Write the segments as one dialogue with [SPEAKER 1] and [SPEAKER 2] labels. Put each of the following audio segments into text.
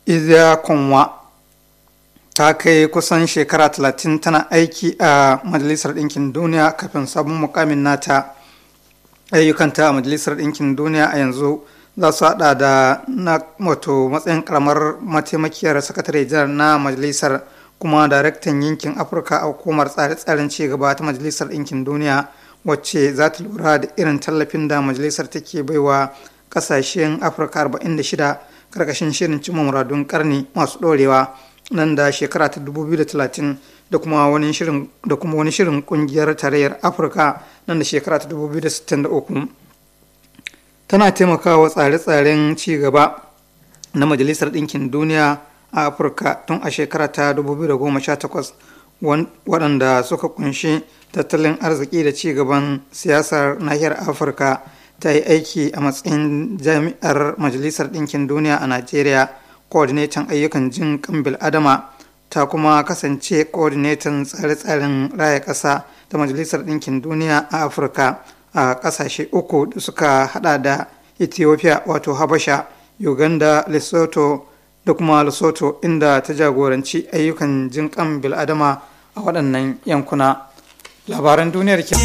[SPEAKER 1] izya konwa ta kai kusan shekara 30 tana aiki a majalisar ɗinkin duniya kafin sabon mukamin nata ayyukanta a majalisar ɗinkin duniya a yanzu za su hada da na wato matsayin karamar mataimakiyar sakatare janar na majalisar kuma daraktan yankin afirka a hukumar tsare-tsaren cigaba ta majalisar ɗinkin duniya wacce za ta lura da irin tallafin da majalisar take baiwa kasashen afirka 46 karkashin shirin cimma muradun karni masu ɗorewa nan da shekara ta 2030 da kuma wani shirin da kuma wani shirin kungiyar tarayyar afirka nan da shekara ta 2063 tana taimakawa tsare-tsaren ci gaba na majalisar ɗinkin duniya a afirka tun a shekara ta 2018 waɗanda suka kunshi tattalin arziki da ci gaban siyasar nahiyar afirka ta yi aiki a matsayin jami'ar majalisar ɗinkin duniya a najeriya coordinator ayyukan jin kan bil'adama ta kuma kasance coordinator tsare-tsaren raya ƙasa ta majalisar ɗinkin duniya a afirka a ƙasashe uku da suka hada da ethiopia wato habasha uganda lesotho da kuma lesotho inda ta jagoranci ayyukan jin kan bil'adama a waɗannan yankuna labaran duniyar ke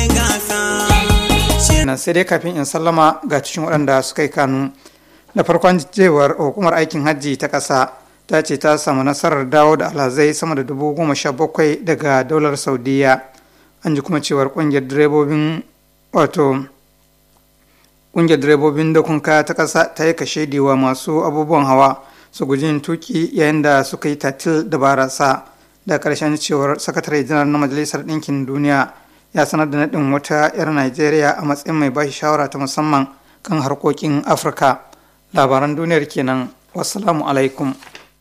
[SPEAKER 1] sai dai kafin in sallama ga cikin waɗanda suka yi kanu da farkon jewar hukumar aikin hajji ta ƙasa ta ce ta samu nasarar dawo da alhazai sama da dubu goma sha bakwai daga daular saudiya an ji kuma cewar ƙungiyar direbobin wato ƙungiyar direbobin da kunka ta ƙasa ta yi kashe wa masu abubuwan hawa su guji yin tuki yayin da suka yi tatil da barasa da ƙarshen cewar sakatare janar na majalisar ɗinkin duniya ya sanar da naɗin wata 'yar najeriya a matsayin mai bashi shawara ta musamman kan harkokin afirka labaran duniyar kenan wassalamu alaikum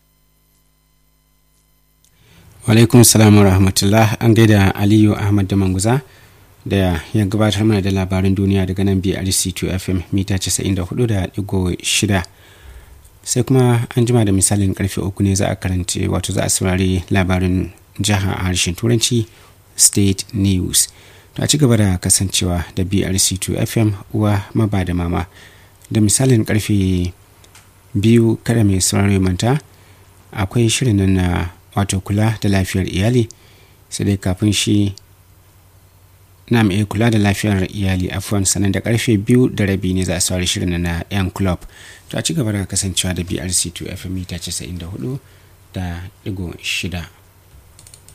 [SPEAKER 2] alaikum salam wa rahmatullah an gaida aliyu ahmad da manguza da ya gabatar mana da labaran duniya daga nan brc2 fm mita 94.6 sai kuma an jima da misalin karfe uku ne za a karance wato za a saurari labarin jiha a harshen turanci state news to a ci gaba da kasancewa da brc2 fm uwa maba da mama da misalin karfe biyu kada mai saurari manta akwai shirin nan na wato kula da lafiyar iyali sai dai kafin shi na mai kula da lafiyar iyali afuwan sanan da karfe biyu da rabi ne za a saurari shirin na yan club to a ci gaba da kasancewa da brc2 fm mita 94 da digo shida